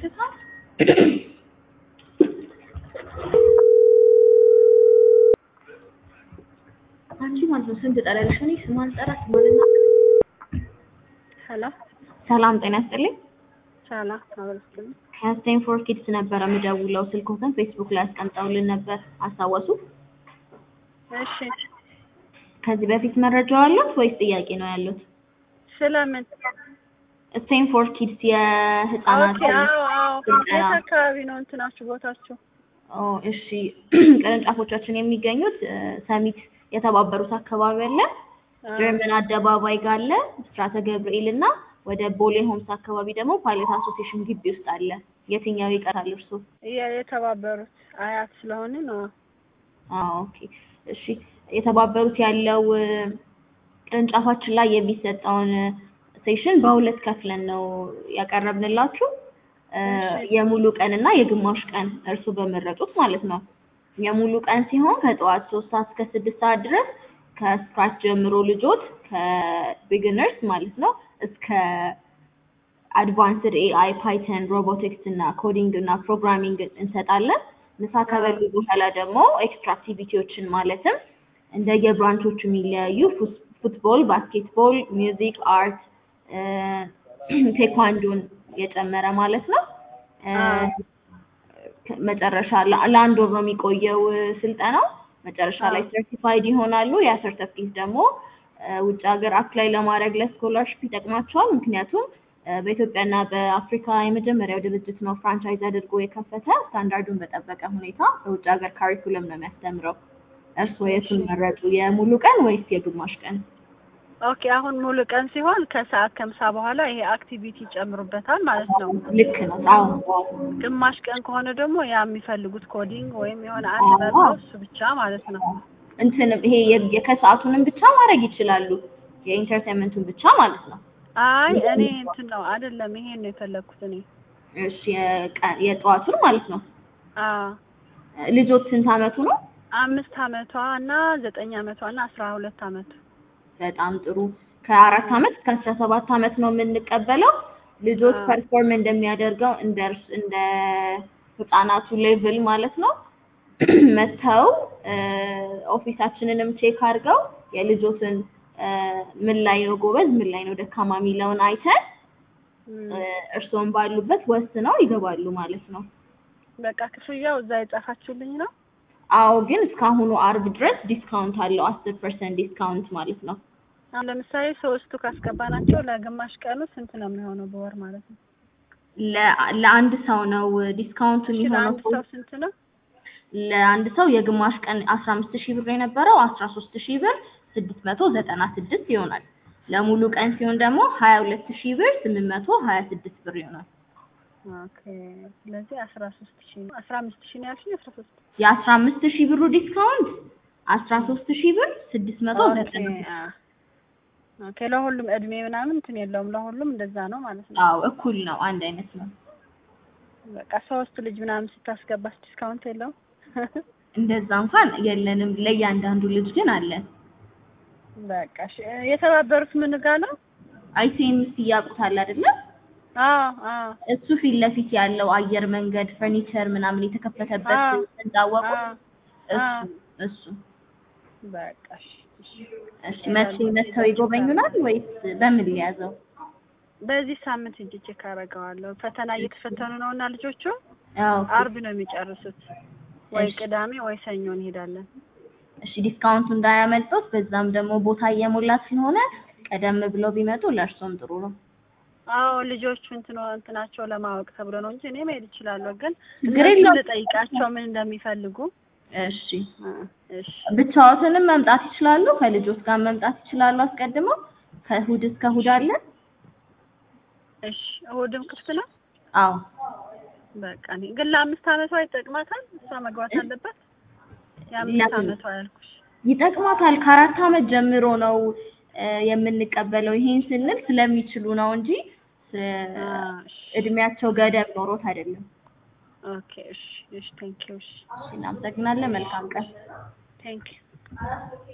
ይከታል አንቺ ማለት ነው ስንት ጠራልሽ? እኔ ስሟን ጠራ ስሟንና ሄሎ ሰላም ጤና ይስጥልኝ። ሰላም አበረስልኝ። ከስቴም ፎር ኪድስ ነበረ የምደውለው። ስልኮትን ፌስቡክ ላይ አስቀምጠውልን ነበር አስታወሱ? እሺ ከዚህ በፊት መረጃው አለት ወይስ ጥያቄ ነው ያሉት? ስለምን? ስቴም ፎር ኪድስ የህፃናት ኦኬ አዎ አዎ። ስልጠና የት አካባቢ ነው እንትናችሁ ቦታችሁ? ኦ እሺ ቅርንጫፎቻችን የሚገኙት እ፣ ሰሚት የተባበሩት አካባቢ አለ፣ ጀርመን አደባባይ ጋር አለ፣ ብስራተ ገብርኤል እና ወደ ቦሌ ሆምስ አካባቢ ደግሞ ፓይለት አሶሲዬሽን ግቢ ውስጥ አለ። የትኛው ይቀራል እርሶ? የ- የተባበሩት አያት ስለሆነ ነው። አዎ ኦኬ እሺ። የተባበሩት ያለው እ፣ ቅርንጫፋችን ላይ የሚሰጠውን እ፣ ሴሽን በሁለት ከፍለን ነው ያቀረብንላችሁ እ፣ እሺ። የሙሉ ቀን እና የግማሽ ቀን እርሱ በመረጡት ማለት ነው። የሙሉ ቀን ሲሆን ከጠዋት ሶስት ሰዓት እስከ ስድስት ሰዓት ድረስ ከስክራች ጀምሮ ልጆች ከቢግነርስ ማለት ነው እስከ አድቫንስድ ኤአይ፣ ፓይተን፣ ሮቦቲክስ እና ኮዲንግ እና ፕሮግራሚንግ እንሰጣለን። ምሳ ከበሉ በኋላ ደግሞ ኤክስትራ አክቲቪቲዎችን ማለትም እንደየብራንቾቹ የሚለያዩ ፉስ- ፉትቦል፣ ባስኬትቦል፣ ሚውዚክ፣ አርት፣ ቴኳንዶን የጨመረ ማለት ነው። እ፣ አዎ። ከ- መጨረሻ ለ- ለአንድ ወር ነው የሚቆየው እ፣ ስልጠናው። መጨረሻ ላይ አዎ። ሰርቲፋይድ ይሆናሉ። ያ ሰርተፍኬት ደግሞ እ፣ ውጭ ሀገር አፕላይ ለማድረግ ለስኮላርሽፕ ይጠቅማቸዋል። ምክንያቱም እ፣ በኢትዮጵያና በአፍሪካ የመጀመሪያው ድርጅት ነው ፍራንቻይዝ አድርጎ የከፈተ ስታንዳርዱን በጠበቀ ሁኔታ በውጭ ሀገር ካሪኩለም ነው የሚያስተምረው። እርስዎ የቱን መረጡ? የሙሉ ቀን ወይስ የግማሽ ቀን? ኦኬ አሁን ሙሉ ቀን ሲሆን ከሰዓት ከምሳ በኋላ ይሄ አክቲቪቲ ይጨምሩበታል ማለት ነው። ልክ ነው። አዎ ግማሽ ቀን ከሆነ ደግሞ ያ የሚፈልጉት ኮዲንግ ወይም የሆነ አንድ አዎ። መርጠው እሱ ብቻ ማለት ነው። እንትንም ይሄ የ- የከሰዓቱንም ብቻ ማድረግ ይችላሉ። የኢንተርቴንመንቱን ብቻ ማለት ነው። አይ እኔ እንትን ነው አይደለም፣ ይሄን ነው የፈለግኩት እኔ። እሺ የቀ- የጠዋቱን ማለት ነው። አዎ ልጆት ስንት አመቱ ነው? አምስት አመቷ እና ዘጠኝ አመቷ እና አስራ ሁለት አመቱ በጣም ጥሩ። ከአራት አመት እስከ አስራ ሰባት አመት ነው የምንቀበለው። ልጆች አዎ። ፐርፎርም እንደሚያደርገው እንደ እርስ- እንደ ህጻናቱ ሌቭል ማለት ነው መጥተው እ፣ ኦፊሳችንንም ቼክ አድርገው የልጆትን እ፣ ምን ላይ ነው ጎበዝ፣ ምን ላይ ነው ደካማ የሚለውን አይተን እም፣ እ፣ እርስዎም ባሉበት ወስነው ይገባሉ ማለት ነው። በቃ ክፍያው እዛ የጻፋችሁልኝ ነው። አዎ ግን እስካሁኑ አርብ ድረስ ዲስካውንት አለው አስር ፐርሰንት ዲስካውንት ማለት ነው። አሁን ለምሳሌ ሶስቱ ካስገባናቸው ለግማሽ ቀኑ ስንት ነው የሚሆነው በወር ማለት ነው? ለ- ለአንድ ሰው ነው ዲስካውንቱ እሺ የሚሆነው። ለአንድ ሰው ስንት ነው? ለአንድ ሰው የግማሽ ቀን አስራ አምስት ሺህ ብር የነበረው አስራ ሶስት ሺህ ብር ስድስት መቶ ዘጠና ስድስት ይሆናል። ለሙሉ ቀን ሲሆን ደግሞ ሀያ ሁለት ሺህ ብር ስምንት መቶ ሀያ ስድስት ብር ይሆናል። ኦኬ ስለዚህ አስራ ሶስት ሺህ ነው አስራ አምስት ሺህ ነው ያልሽኝ? አስራ ሶስት የአስራ አምስት ሺህ ብሩ ዲስካውንት አስራ ሶስት ሺህ ብር ስድስት መቶ ኦኬ ዘጠና ስድስት አ- ኦኬ ለሁሉም እድሜ ምናምን እንትን የለውም ለሁሉም እንደዛ ነው ማለት ነው። አዎ እኩል ነው፣ አንድ አይነት ነው። በቃ ሶስት ልጅ ምናምን ስታስገባስ ዲስካውንት የለውም? እንደዛ እንኳን የለንም፣ ለእያንዳንዱ ልጅ ግን አለን። በቃ እሺ የተባበሩት ምን ጋር ነው? አይሲኤምሲ ያውቁታል አይደለም? አዎ አዎ እሱ ፊት ለፊት ያለው አየር መንገድ ፈርኒቸር ምናምን የተከፈተበት አዎ። እንዳወቁ አዎ እሱ እሱ በቃ እሺ እሺ። እሺ መቼ መጥተው ይጎበኙናል ወይስ በምን ሊያዘው? በዚህ ሳምንት እንጂ ቼክ አደርገዋለሁ። ፈተና እየተፈተኑ ነው እና ልጆቹ አዎ አርብ ነው የሚጨርሱት። ወይ እሺ። ቅዳሜ ወይ ሰኞ እንሄዳለን። እሺ ዲስካውንቱ እንዳያመልጦት፣ በዛም ደግሞ ቦታ እየሞላ ስለሆነ ቀደም ብለው ቢመጡ ለእርሶም ጥሩ ነው። አዎ ልጆቹ እንትኖ እንትናቸው ለማወቅ ተብሎ ነው እንጂ እኔ መሄድ እችላለሁ። ግን ችግር እነሱን የለውም። ልጠይቃቸው ምን እንደሚፈልጉ። እሺ እ፣ እሺ ብቻዎትንም መምጣት ይችላሉ፣ ከልጆች ጋር መምጣት ይችላሉ። አስቀድመው ከእሑድ እስከ እሑድ አለን። እሺ እሑድም ክፍት ነው። አዎ በቃ እኔ ግን ለአምስት አመቷ ይጠቅማታል። እሷ መግባት አለባት። የአምስት ለምን? አመቷ ያልኩሽ ይጠቅማታል። ከአራት አመት ጀምሮ ነው እ፣ የምንቀበለው። ይሄን ስንል ስለሚችሉ ነው እንጂ ስ- አ፣ እሺ እድሜያቸው ገደብ ኖሮት አይደለም። ኦኬ እሺ እሺ ቴንክ ዩ እሺ እሺ እናመሰግናለን። መልካም ቀን። ቴንክ ዩ